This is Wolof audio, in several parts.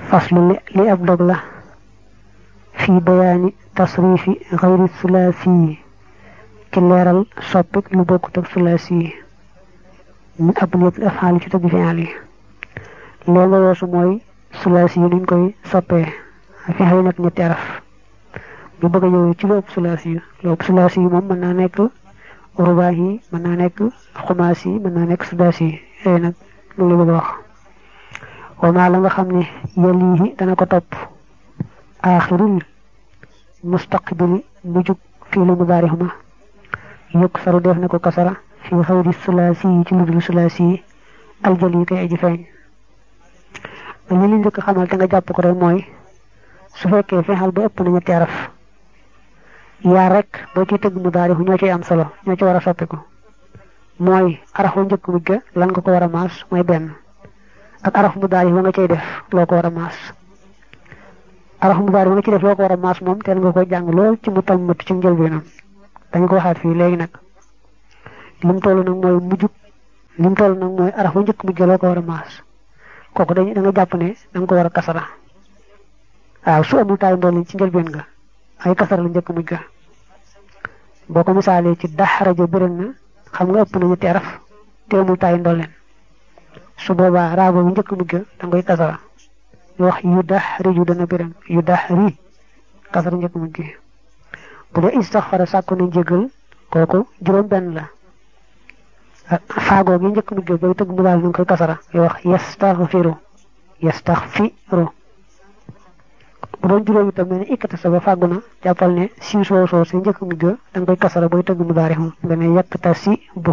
faslu li ab dog la fi bayaani tasrifi xayri sulaasi yi ci leeral soppik lu bokkut ak sulaasi yi min abniyatil af'aali ci tëgg fi'aal yi loolu nga weesu mooy sulaasi yi nuñ koy soppee fi'aal yi nag ñetti araf bu bëgg a ñëw ci lu ëpp sulaasi yi lu ëpp sulaasi yi moom mën naa nekk rubaax yi mën naa nekk xumaas yi mën naa nekk sudaasi yi yooyu nag loolu la bëgg a wax wamaa la nga xam ne yalihi dana ko topp aaxirul mustaqbili mujjug fii lu mudaarix ma yëkk saru def na ko kasara fii xayri sulaasi yi ci ludul sulaasi yi aljal yi koy aji feeñ li li njëkk xamal te nga jàpp ko rek mooy su fekkee fexal ba ëpp na ñetti araf yaa rek boo ciy tëgg mudaarix ñoo ciy am solo ñoo ci war a soppiku mooy arafu njëkk mujj ga lan nga ko war a maas mooy benn ak araf mudaarix ba nga cay def loo ko war a maas araf mudaarix ba nga ciy def loo ko war a maas moom teel nga ko jàng lool ci mu tam mët ci njëlbeenam dañ ko waxaat fii léegi nag lim toll nag mooy mujjug lim toll nag mooy araf bu njëkk mujj ga loo ko war a maas kooku dañ da nga jàpp ne da nga ko war a kasara waaw su amul taay ndool ci njëlbeen nga ay kasara la njëkk mujj ga boo ko misaalee ci daxaraja bëral na xam nga ëpp na ñetti araf te amul taay ndooleen su boobaa raabo bu njëkk mujj ga da ngay kasara ñu wax yu daxriju dana bëral yu daxri kasara njëkk mujj gi bu dee istaxfara sàkku na njëgal kooku juróom benn la faagoo gi njëkk mujj ga bay tëgg mu daal ñu ngi koy kasara ñu wax yastaxfiru yastaxfiru bu doon juróom itam mel ne ikkata sa ba fàggu na jàppal ne si soo soo si njëkk mujj ga da nga koy kasara booy tëgg mu daari xam nga ne yàkkta si bu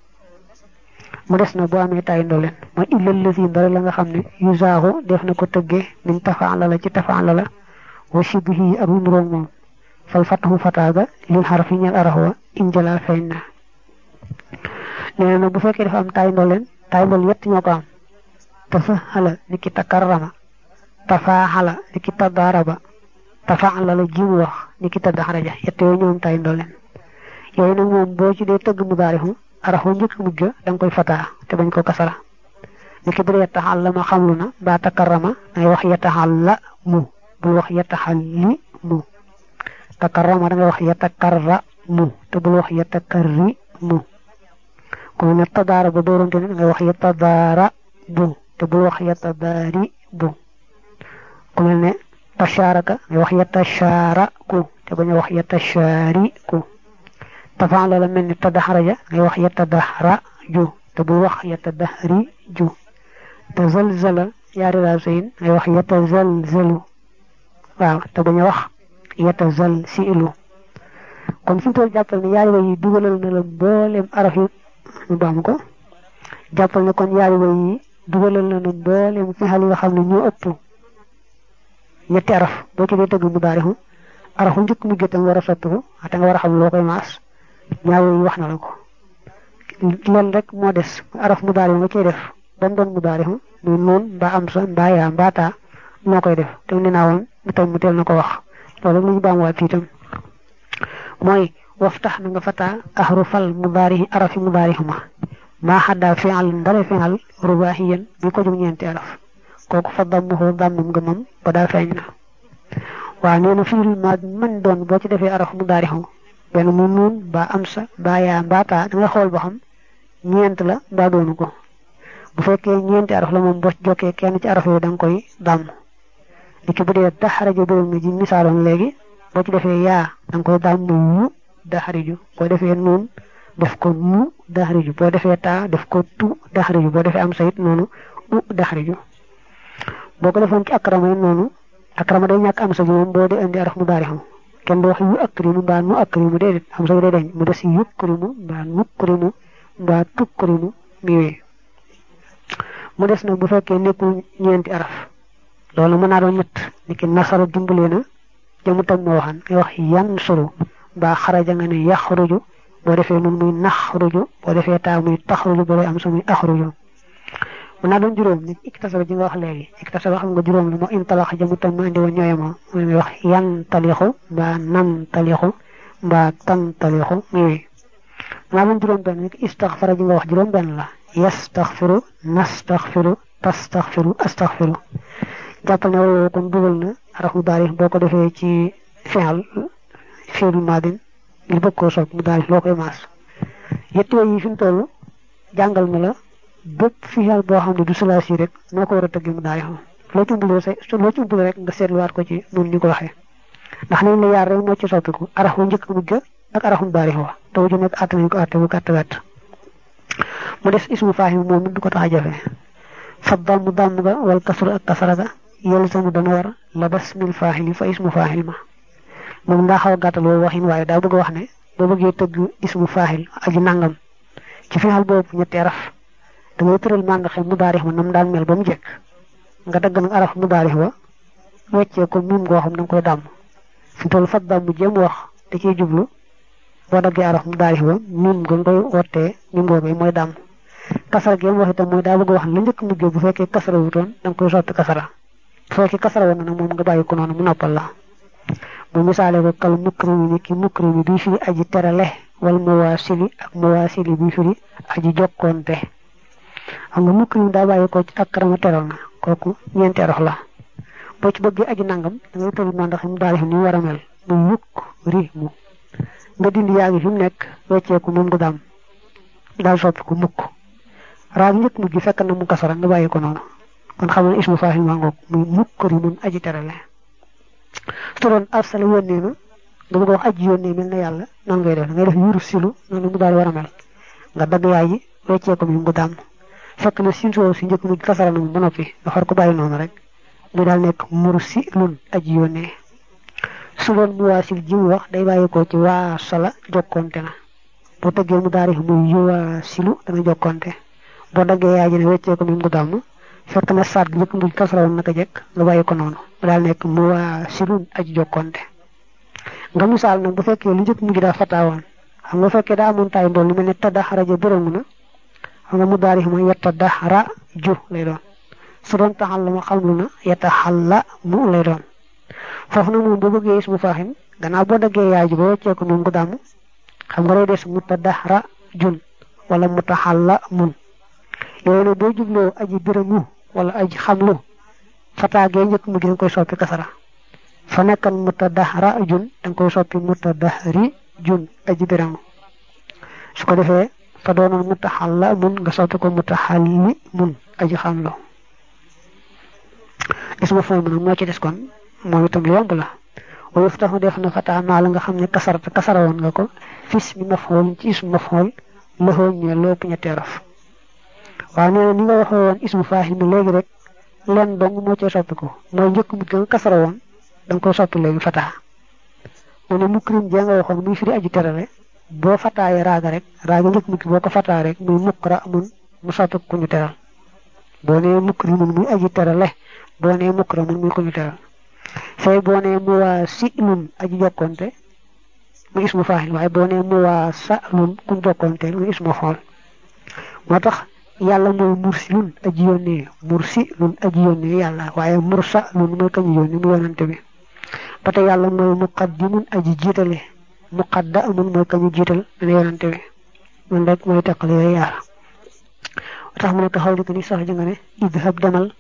mu des na boo amee taay ndooleen mooy illal lasi ndare la nga xam ne yu zaaxu def na ko tëggee min tafaan la la ci tafaan la la wa shibihi ak lu nuroog moom fal fatahu fataaga lil xaraf yi ñeel arax wa injala feeñ na nee na bu fekkee dafa am taay ndooleen taay ndool yett ñoo ko am tasahala ni ki takarrama tafaaxala ni ki tadaaraba tafaala la jiw wax ni ki tadaxaraja yett yooyu ñoom tay ndooleen yooyu nag moom boo ci dee tëgg mu daarixu arafu njëkk mujj da nga koy fataa te bañ ko kasara ni ki bir yettaxal la ma xamlu na mbaa takarrama dangay wax yettaxal la mu bul wax yettaxal li mu takarrama dangay wax yettakarra mu te bul wax yettakarri mu ku ne tadaaraba dooronte ne dangay wax yettadaara bu te bul wax yettadaari bu ku mel ne tasharaka nga wax yatashaaraku te bañ a wax yatashaariku tafaan la mel ni tadaxaraja ngay wax yatadaxraju te bul wax yatadaxriju tazalzala yaari raasayin ngay wax yatazalzalu waaw te bañ a wax yatazalsilu kon fi mu toll jàppal ne yaari way yi dugalal na la mboolem araf yi ñu baam ko jàppal ne kon yaari way yi dugalal na la mboolem fi xal yi nga xam ne ñoo ëpp ñetti araf boo ci dee tëgg mu daarixu arafu njëkk mu gétam war a sottiku te nga war a xam loo koy maas ñaar yooyu wax na la ko loolu rek moo des araf mu daarixu nga cey def ba mu doon mu daarixu muy noon mbaa am sa mbaa yaa mbaa taa noo koy def te ne naa woon mu tam mu teel na ko wax loolu rek la ñu baamuwaat fii itam mooy waftax na nga fataa ahrufal mu daarixi arafi mu daarixu ma maa xaddaa fi'al ndare fi'al rubaaxiyan bi ko jóg ñeenti araf kooku fa dammuhu dammum nga moom ba daa feeñ na waaw nee na fiirul maag man doon boo ci defee araf mu daarixu benn mu nuun mbaa am sa mbaa yaa mbaa taa da nga xool ba xam ñeent la mbaa doonu ko bu fekkee ñeenti araf la moom boo ci jokkee kenn ci araf yooyu da nga koy dàmm li ki bu dee daxarajo bëral nga ji misaaloon léegi boo ci defee yaa da nga koy dàmm yu daxariju boo defee nuun def ko nu daxariju boo defee taa def ko tu daxariju boo defee am sa it noonu u daxariju boo ko defoon ci akrama yi noonu akrama day ñàkk am sa gi moom boo dee indi araf mu daari xam kenn du wax yu akrimu mbaa nu akrimu déedéet am sa gi day dañ mu des yukrimu mbaa nukrimu mbaa tukrimu mi wee mu des nag bu fekkee nekkul ñeenti araf loolu mën naa doon ñett ni ki nasara dimbalee na jamu tam moo waxan ngay wax yan suru mbaa xaraja nga ne yaxruju boo defee nun muy naxruju boo defee taa muy taxruju boo dee am sa muy axruju mën naa doon juróom ni iktasaba ji nga wax léegi iktasaba xam nga juróom la moo intalax jamu tam ma indi woon ñooyemoo mooy wax yan talixu mbaa nan talixu mbaa tan talixu muy maa doon juróom benn ni istaxfara ji nga wax juróom benn la yastaxfiru nastaxfiru tastaxfiru astaxfiru jàppal ne wala kon dugal na araf mu daari boo ko defee ci fi'al fi'lu maadin ngir bëgg koo soppi mu daari loo koy maas yett yooyu fi mu toll jàngal na la bépp fi'al boo xam ne du sulaasi rek noo ko war a tëggee mu daari xam loo ci umbul rek loo ci umbul rek nga seetluwaat ko ci noonu ñu ko waxee ndax nañ la yaar rek moo ci soppiku araf bu njëkk mujj ak araf mu daari wa taw ju nekk àtt nañ ko àtte bu gàtt gàtt mu des ismu faahim moom it du ko tax a jafe fa damm damm ga wal kasru ak kasara ga yelzamu dana war la basmil faahili fa ismu faahil ma moom daa xaw a gàttal woo waxin waaye daa bëgg a wax ne boo bëggee tëgg ismu faahil aji nangam ci fi'al boobu ñetti araf da ngay tëral maa nga xam mu daarix ma nam daan mel ba mu jekk nga dagg nag araf mu daarix wa weccee ko miim goo xam da nga koy dàmm fi toll fa damm jéem wax da ciy jublu boo daggee araf mu daarix wa miim nga koy wottee miim googee mooy dàmm kasara gi wax itam mooy daa bëgg a wax la njëkk mujjee bu fekkee kasara wutoon da nga koy soppi kasara bu fekkee kasara woon na nag moom nga bàyyi ko noonu mu noppal la bu misaale ko kal mukrimi ni ki mukrimi bi firi aji terale wal muwaasili ak muwaasili bi firi aji jokkoonte xam nga mukrimi daa bàyyi ko ci ak karama teral na kooku ñeenti rox la boo ci bëggee aji nangam da ngay tëri ma ndax mu daal ni war a mel mu mukk ri mu nga dindi yaa ngi fi mu nekk wecceeku moom du daam daal soppi ko mukk raa njëkk mujj fekk na mu kasara nga bàyyi ko noonu kon xam ne ismu faahil maa ngoog muy mukkari mun aji terale su doon arsala yónnee na nga bëgg a wax aji yónnee mel na yàlla noonu ngay def da ngay def yuru silu noonu mu daal war a mel nga dagg yaay ji weccee ko mi mu daam fekk na sin soo si njëkk mujj kasara na mu ba noppi nga xar ko bàyyi noonu rek mu daal nekk mursi lun aji yónnee su doon mu waasil ji mu wax day bàyyi ko ci waa sala jokkonte na boo tëggee mu daari muy yuwaa silu dana jokkonte boo daggee yaay ji ne weccee ko mi mu daam fekk na saat gi njëkk mujj kasara woon naka jekk nga bàyyi ko noonu mu daal nekk mu waa silun aji jokkonte nga misaal nag bu fekkee lu njëkk mujj daa fataawoon xam nga fekkee daa amoon taay ndool lu mel ne tadda xaraja bërëmu na xam nga mu daari ma yetta daxara ju lay doon su doon taxal la ma xamlu na yetta xalla mu lay doon foofu nag moom boo bëggee ismu faaxim gannaaw boo daggee yaay ji ba weccee ko moom ko damm xam nga day des mu tadaxara jun wala mu taxalla mun yooyu nag boo jubloo aji bërëmu wala aji xamlu fataagee njëkk mu gi danga koy soppi kasara fa nekkan mutadahra jun danga koy soppi mutadahri jun aji biramu su ko defee fa doonoon mutaxalla mun nga soppi ko mutaxalli mun aji xamlu isma fooy mun moo ci des kon moom itam lu yomb la wa yuftaxu def na fataa maa la nga xam ne kasarata kasara woon nga ko fis mi mafhool ci ismu mafhool loxoo ñee lépp ñetti araf waaw nee na ni nga waxee woon ismu faahil mi léegi rek len dong moo cee soppi ko mooy njëkk mu gën kasara woon da nga koy soppi léegi fataa mu ne mukrim jee nga waxoon muy firi aji terale boo fataayee raaga rek raaga njëkk mukki boo ko fataa rek muy mukra mun mu soppi ku ñu teral boo nee mukri mun muy aji terale boo nee mukra mun muy ku ñu teral fay boo nee mu waa si lun aji jokkonte muy ismu faahil waaye boo nee mu waa sa lun ku ñu jokkonte muy ismu xool moo tax yàlla mooy mursilun aji yónnee mursilun aji yónnee yàlla waaye mursalun mooy kañu yónnee mu yonante bi ba tey yàlla mooy muqaddimun aji jiitale muqaddamun mooy kañu jiital dana yonante bi man rek mooy teqal yooyu yaar tax mu ne ko xaw li ko ni sax ji nga ne idhab demal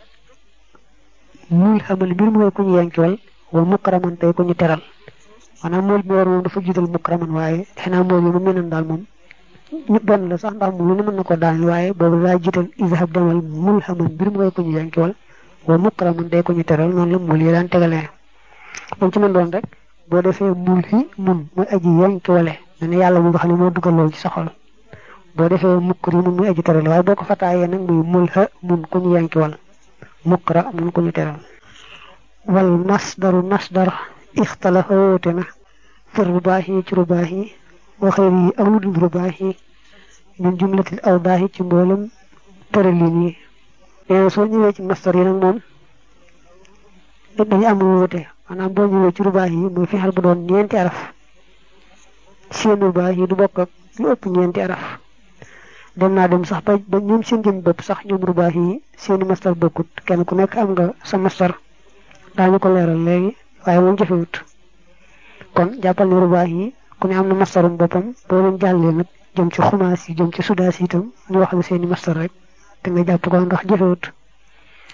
mul xamal mbir mooy ku ñu yenkiwal wa mukraman tey ku ñu teral maanaam mool bi war moom dafa jiital mukraman waaye xanaa mool yi mu menan daal moom ñu benn la sax ndax moom lu ne mën na ko daaneel waaye boobu daa jiital izhab demal mulhaman mbir mooy ko ñu yankiwal wa mukraman day ko ñu teral noonu la mul yi daan tegalee moom ci mën doon rek boo defee mul hi mun muy aji yankiwale ne ne yàlla mu nga xam ne moo dugal loolu ci sa xol boo defee mukri mun muy aji teral waaye boo ko fataayee nag muy mul ha mun ku ñu yankiwal mukra mun ku ñu teral wal masdaru masdar ixtalafa woote na fir rubaahi ci rubaahi wa xëyr yi ak lu dul rubaax yi min jumlatil awdaax yi ci mboolem tëralin yi nee soo ñëwee ci mastar yi nag moom dañu am wuute maanaam boo ñëwee ci rubaax yi muy fexeel bu doon ñeenti araf seen rubaax yi du bokk ak lu ëpp ñeenti araf dem naa dem sax ba ba ñoom seen jëm bopp sax ñoom rubaax yi seeni mastar bokkut kenn ku nekk am nga sa mastar daañu ko leeral léegi waaye moom jëfewut kon jàppal ne rubaax yi ku ne am na mastarum boppam boo leen jàllee nag jëm ci xumaas yi jëm ci sudaas yi itam ñu wax la seeni mastar rek te nga jàpp ko ndax jëfewut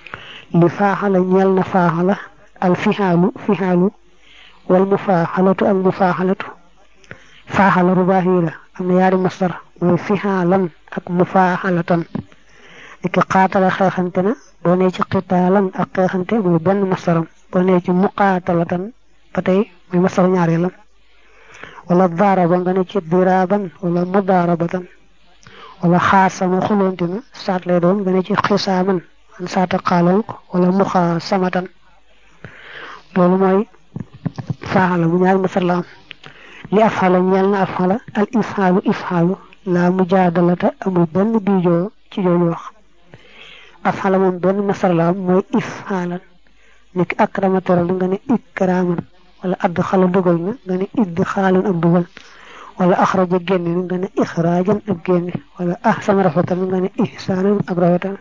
li faaxala ñeel na faaxala al fihaalu fihaalu wal mufaaxalatu ak mufaaxalatu faaxala rubaahi la am na yaari masdar mooy fihaalan ak mufaaxalatan iki xaatala xeexante na boo nee ci xitaalan ak xeexante muy benn masdaram boo nee ci muqaatalatan ba tey muy masdar ñaareelam wala daaraba nga ne ci diraaban wala mudaarabatan wala xaasama xuloonte na saat lay doon nga ne ci xisaaman an saata xaalonk wala muxaasamatan loolu mooy faaxala bu ñaari masar la am li afxala ñeel na afxala al ifxaalu ifxaalu la mujaadalata amul benn biijoo ci jooju wax afxala moom benn masar la am mooy ifxaalan niki akrama teral nga ne ikraaman wala add xala dugal na nga ne idd xaalan ak dugal wala axraja génne na nga ne ixraajan ak génne wala ahsana rafetal nga ne ihsaanan ak rafetal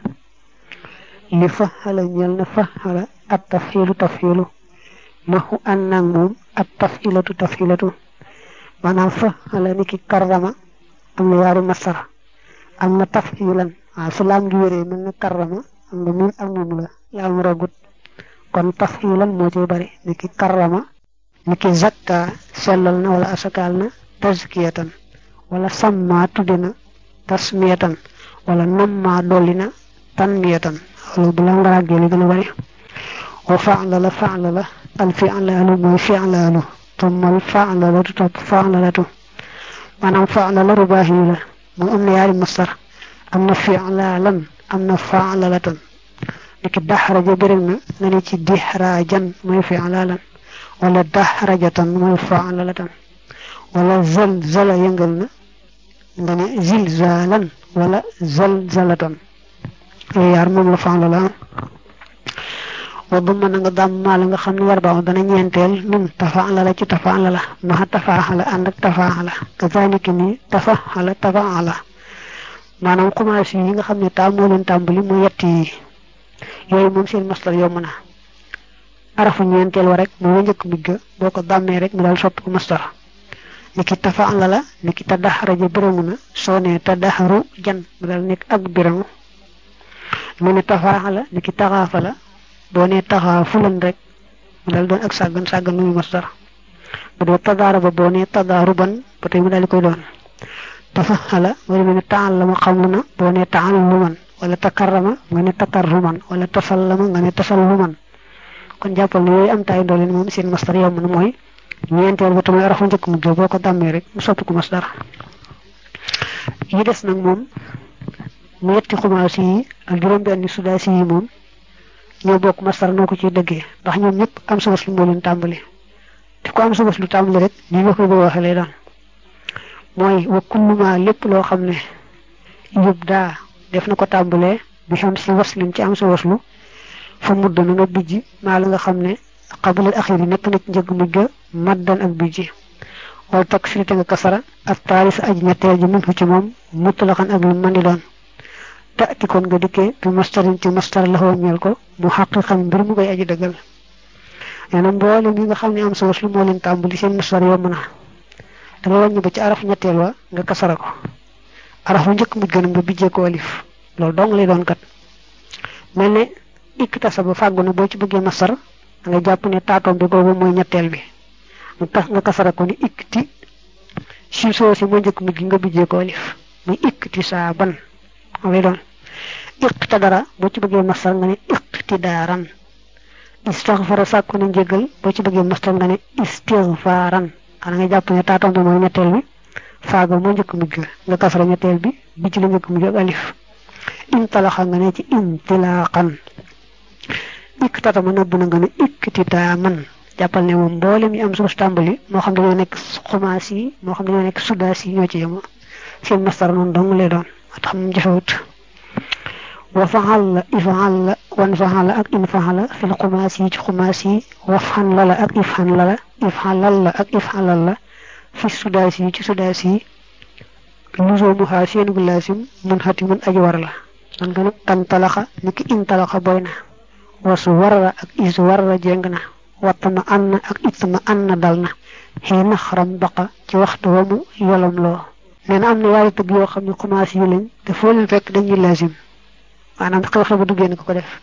li faxala ñeel na faxala at tafxiilu tafxiilu naxu an nag moom at tafxilatu tafxilatu maanaam faxala ni ki karrama am na yaari masara am na tafxilan waaw su laam gi wéree mel na karrama am na miin ak moom la laam rogut kon tafxilan moo ciy bari ni ki karrama ni ki zakka sellal na wala asakaal na tazkiyatan wala samma tudde na tasmiyatan wala namma dolli na tanmiyatan loolu bu la nga ràggee li gën a bari wa faala la faala la al fi'laalu mooy fi'laalu tumma al fa'lalatu topp fa'lalatu maanaam faala la rubaahi la moom am na yaari masar am na fi'laalan am na fa'lalatan niki daxraja béréb na nga ne ci dixraajan mooy fi'laalan wala daxrajatan mooy fa'lalatan wala zalzala yëngal na nga ne zilzaalan wala zalzalatan yooyu yaar moom la faala la wa bu mën a nga dàmm maa la nga xam ne war baax dana ñeenteel nun tafaala la ci tafaala la maxa tafaaxala ànd ak tafaala kazalika ni tafaala tafaala maanaam commencé yi nga xam ne taa moo leen tàmbali mu yett yi yooyu moom seen maslar yomb na arafu ñeenteel wa rek moo njëkk mujj ga boo ko dàmmee rek mu daal soppi ko maslar ni ki tafaala la ni ki tadaxaraja biramu na soo nee tadaxaru jan mu daal nekk ak biramu mu ne tafaaxala ni ki taxaafa la boo nee taxaa fulan rek mu daal doon ak sàggan sàggan muy masdar bu dee tadaara ba boo nee tadaaru ban ba tey mu daal di koy doon tafaxala wala mu ne taallama xamlu na boo nee taalluman wala takarrama nga ne takarruman wala tasallama nga ne tasalluman kon jàppal ne yooyu am taay ndooleen moom seen masdar yomb na mooy ñeenteel ba tamit arafu njëkk mujj boo ko dàmmee rek mu soppi ko masdar yi des nag moom mu yetti xumaasi yi ak juróom-benni sudaasi yi moom ñoo bokk masdar noo ko ciy dëggee ndax ñoom ñëpp am sa waslu moo leen tàmbali te ko am sa waslu tàmbali rek ni nga koy bëgg waxee lay doon mooy wa kulluma lépp loo xam ne yób daa def na ko tàmbalee bi xam si waslin ci am sa waslu fa mudd na nga bijji maa la nga xam ne xabalal axir yi nekk na ci njëg mujj ga maddan ak bijji wala takk firite nga kasara ak taalis aj ñetteel ji mun ci moom muttalaxan ak lu mën di doon taati kon nga dikkee bi mastarin ci mastar la ñeel ko mu xaqiqan mbir mu koy aji dëggal nee na mboolem yi nga xam ne am sa waslu moo leen tàmbali seen mastar yomb na da nga wàññi ba ci araf ñetteel wa nga kasara ko araf bu njëkk mujj gën nga bijjee ko alif loolu dong lay doon kat mel ne ikk tasa ba fàggu na boo ci bëggee mastar da nga jàpp ne taatoom bi boobu mooy ñetteel bi nga tax nga kasara ko ni ikkti si soo si moo njëkk mujj nga bijjee ko alif muy ikkti saa ban moo lay doon iqtadara boo ci bëggee mastar nga ne iqtidaaran istaghfara sàkku na njëgal boo ci bëggee mastar nga ne istighfaran xanaa nga jàpp ne taatoom bi mooy ñetteel bi faaga moo njëkk mujj nga kasara ñetteel bi bi ci la njëkk mujj ak alif intalaxa nga ne ci intilaqan iktata ma nëbb na nga ne iktita man jàppal ne moom mboolem yi am suuf tàmbali moo xam dañoo nekk xumaas yi moo xam dañoo nekk sudaas yi ñoo ci yema seen mastar noonu dong lay doon moo tax moom jafewut wa faxal la ifaxal la wan faxal la ak in faxal la fil xumaas yi ci xumaas yi wafxan la la ak ifxan la la ifxalal la ak ifxalal la fi sudaas yi ci sudaas yi lusoomu xaa seen gu laasim mun xati mun aji war la man nga ne tan talaxa ni ki in talaxa boy na wasu warra ak is warra jeng na wattama an na ak ittama an na dal na xii na xaram baqa ci waxtu wa mu yolam loo nee na am na yaari tëgg yoo xam ne commencé yu lañ te foo leen fekk dañuy laasim maanaam xew-xew ba duggee na ko ko def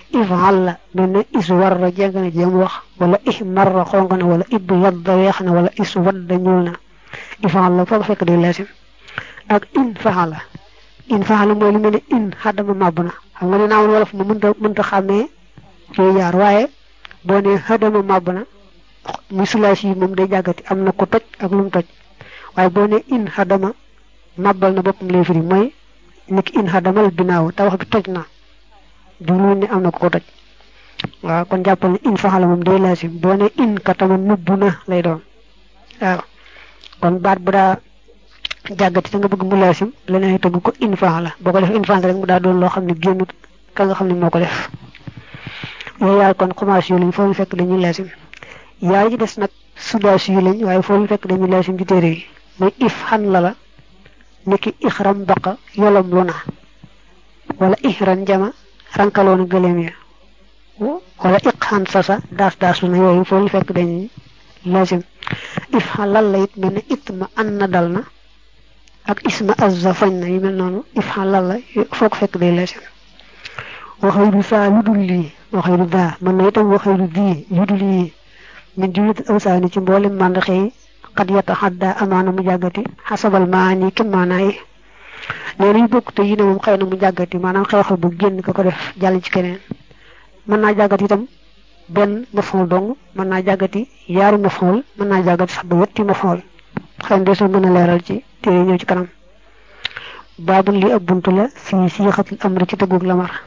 ifal la mel ne is warra jeng na jéem wax wala ih marra xonq na wala ib yadda weex na wala is wadda ñuul na ifal la foo ko fekk day laasim ak in faxala in faxala mooy lu mel ne in xaddama màbb na xam nga ne naawoon wolof ma mënta mënta xàmmee yooyu yaar waaye boo ne xaddama màbb na muy sulaas yi moom day jàggati am na ko toj ak lu mu toj waaye boo ne in xaddama màbbal na boppam lay firi mooy niki in xaddamal binaaw tabax bi toj na jublu ne am na ko ko toj waaw kon jàppal ne in faxala moom day laasim boo ne in katama nubb na lay doon waaw kon baat bu daa jàggati te nga bëgg mu laasim leneen tëgg ko in faxala boo ko def in faxala rek mu daa doon loo xam ne génnut ka nga xam ne moo ko def yooyu yaay kon commencé yu lañ foo ñu fekk dañuy laasim yaay ci des nag sudaas yu lañ waaye foo ñu fekk dañuy laasim ci téere yi muy if xan la la niki ixram baqa yolom lu na wala ihran jama rankaloona gëléem ya wala iqxan sasa daas daas lu na yooyu foo ñu fekk dañuy laasim if xan lal la it mel ne itma an na dal na ak isma azza fañ na yu mel noonu if xan lal la foo ko fekk day laasim waxayru saa lu dul lii waxayru daa mën na itam waxayru dii yu dul yii min jumlat awsaani ci mboolem màndaxe yi xad yata xadda amaana mu jàggati xasabal maani kem maanaa yi nee nañu bokk te yi ne moom xëy na mu jàggati maanaam xew-xew bu génn ka ko def jàll ci keneen mën naa jàggati itam benn mafool dong mën naa jàggati yaari mafool mën naa jàggati sax ba wetti mafool xëy na des na gën a leeral ci téere ñëw ci kanam baabul li ab buntu la fii siixatul amri ci tëggug lamar